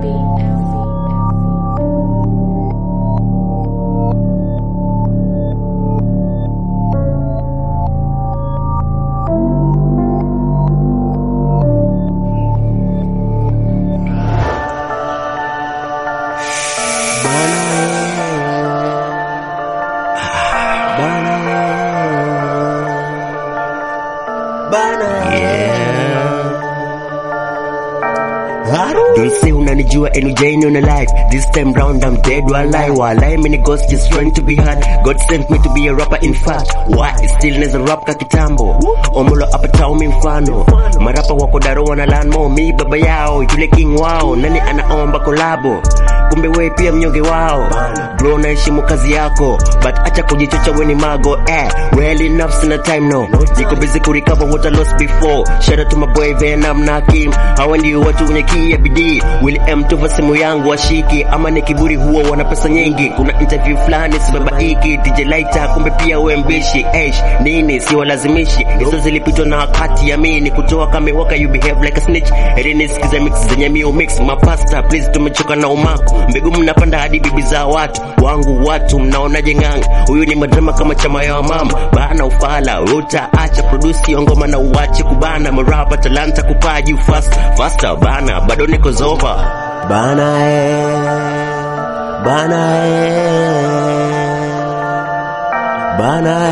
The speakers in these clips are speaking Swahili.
Don't say unanijua and ujaini una life This time round I'm dead walai Walai mini ghost just trying to be hard God sent me to be a rapper in fact Why still neza rap ka kitambo Omolo hapa tao mi mfano Marapa wako daro wana learn more Mi baba yao yule king wao Nani anaomba kolabo kumbe we pia mnyonge wao bro naheshimu kazi yako but acha kujichocha weni mago eh well enough sina time no niko busy kurecover what I lost before shout out to my boy Venom na Kim hawa ndio watu wenye kia bidii Will M tuva simu yangu washiki ama ni kiburi huo wana pesa nyingi kuna interview fulani sibabaiki DJ Lighter kumbe pia we mbishi Eish nini siwalazimishi hizo zilipitwa na wakati ya mimi kutoa kama waka you behave like a snitch Eleni sikiza mix zenye mio mix mapasta please tumechoka na umaku mbegu mnapanda hadi bibi za watu wangu watu mnaonaje ng'anga huyu ni madrama kama chama ya mama bana ufala utaacha produce ngoma na uache kubana marapa talanta kupaa juu fast faster bana bado niko zova bana eh bana eh bana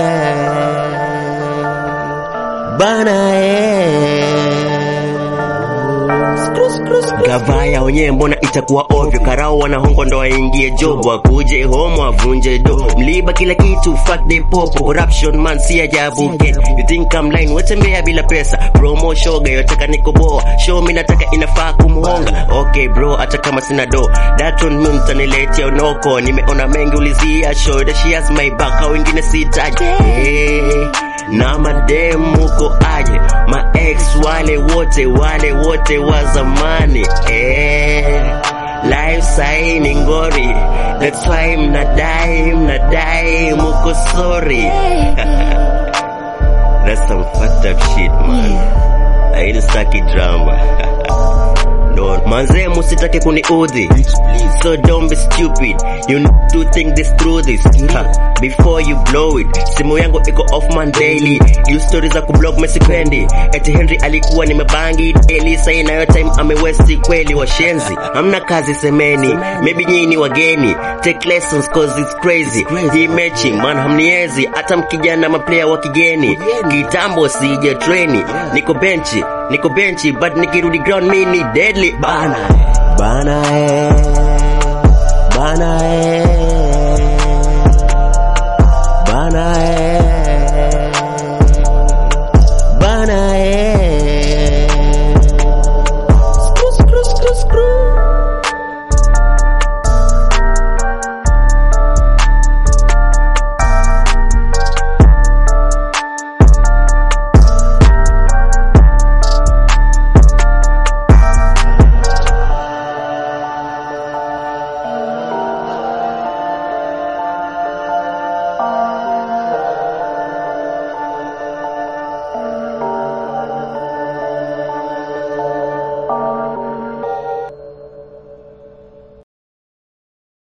eh bana eh gavaya wenyewe mbona itakuwa ovyo karao wanahongo ndo waingie job wakuje homo avunje do mliba kila kitu fuck the pop corruption man si ajabu get you think I'm lying wetembea bila pesa promo shoga yotaka nikoboa show mi nataka inafaa kumhonga okay bro hata kama sina do that one mi mtaniletea unoko nimeona mengi ulizia show that she has my back au wengine sitaji hey na madem uko aje ma ex wale wote wale wote wa zamani eh life sahi ni ngori that's why mnadai mnadai muko sorry that's some fucked up shit man I ain't staki drama no manze musitake kuniudhi so don't be stupid you need to think this through this ha, before you blow it simu yangu iko off man daily you stories za kublog mesipendi eti henry alikuwa nimebangi elisa inayo time amewesti kweli washenzi hamna kazi semeni maybe nyinyi ni wageni take lessons cause it's crazy hii mechi man hamniezi hata mkijana maplayer wa kigeni kitambo sija treni niko benchi niko benchi but nikirudi ground mi ni deadly bana bana eh bana eh bana eh